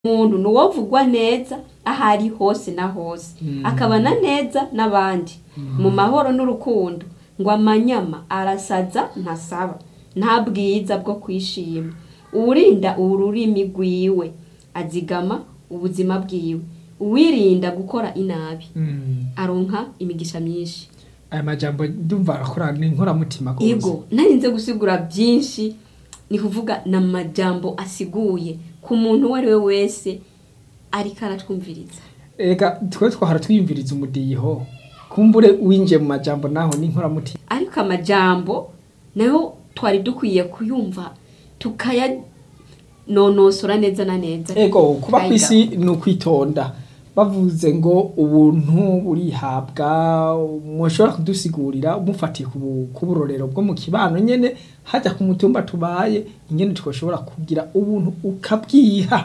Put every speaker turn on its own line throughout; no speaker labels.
umuntu ni uwovugwa neza aho ari hose na hose akabana neza n'abandi mu mahoro n'urukundo ngo amanyama arasaza ntasaba nta bwiza bwo kwishima uwurinda ururimi rwiwe azigama ubuzima bwiwe uwirinda gukora inabi aronka imigisha myinshi
aya majambo ndumva arakora ni inkoramutima rwose
ego narinze gusigura byinshi ni kuvuga ni amajambo asiguye ku muntu uwo ari we wese ariko aratwumviriza
ega twe twahora twiyumviriza umudiho kumbure winjiye mu majambo naho ni inkoramutima
ariko amajambo nayo twari dukwiye kuyumva tukayanonosora neza na neza
ego kuba ku
Tukayiga.
isi ni ukwitonda bavuze ngo ubuntu burihabwa mushobora kudusigurira umufatiye ku bu- ku burorero bwo mu kibano nyene hajya ku mutumba tubaye ingene twoshobora kugira ubuntu ukabwiha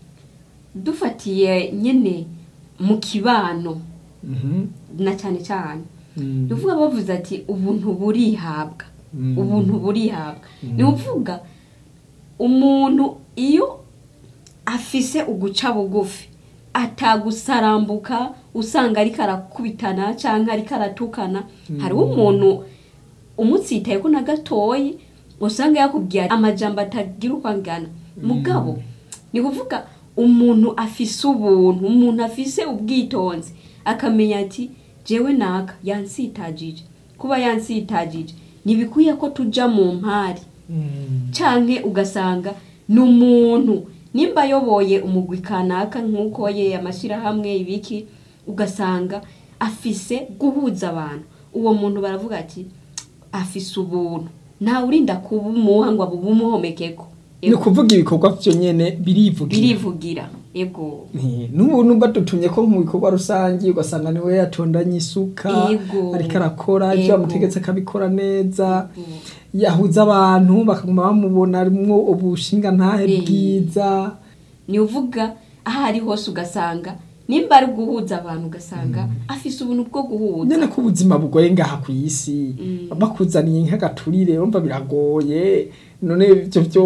dufatiye nyine mu kibano
Mhm.
na cyane cyane
Mm.
ni ukuvuga bavuze ati ubuntu burihabwa
Mm.
ubuntu burihabwa ni ukuvuga umuntu iyo afise uguca bugufi atagusarambuka usanga ariko arakubitana cyangwa ariko aratukana hariho umuntu umutsitaye ko na gatoyi usanga yakubwiye amajambo atagira uko angana mugabo ni kuvuga umuntu afise ubuntu umuntu afise ubwitonzi akamenya ati jewe naka yansitagije kuba yansitagije ntibikwiye ko tuja mu mpari
Mm.
canke ugasanga ni umuntu nimba ayoboye umugwi kanaka nk'uko ye amashyirahamwe ibiki ugasanga afise guhuza abantu uwo muntu baravuga ati afise ubuntu ntawe urinda kubumuha ngo abumuhomekeko
ni ukuvuga ibikorwa vyo nyene birivugira
birivugira ego
Nti, n'ubu numva dutumye ko mu bikorwa rusange ugasanga niwe yatondanye isuka
Ego.
ariko arakora ibyo
Ego.
bamutegetse akabikora neza yahuza abantu bakaguma bamubona arimwo ubushinga ntahe
Eh.
bwiza
ni uvuga aho ari hose ugasanga nimba ari guhuza abantu ugasanga afise ubuntu bwo guhuza
nyene ko ubuzima bugoye ngaha ku isi
Mm.
bakuzaniye nk'agaturire urumva biragoye none ivyo vyo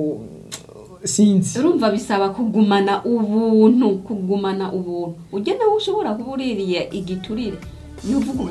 sinzi
urumva bisaba kugumana ubuntu kugumana ubuntu ujya nawe ushobora kuba uririye igiturire ni uvuga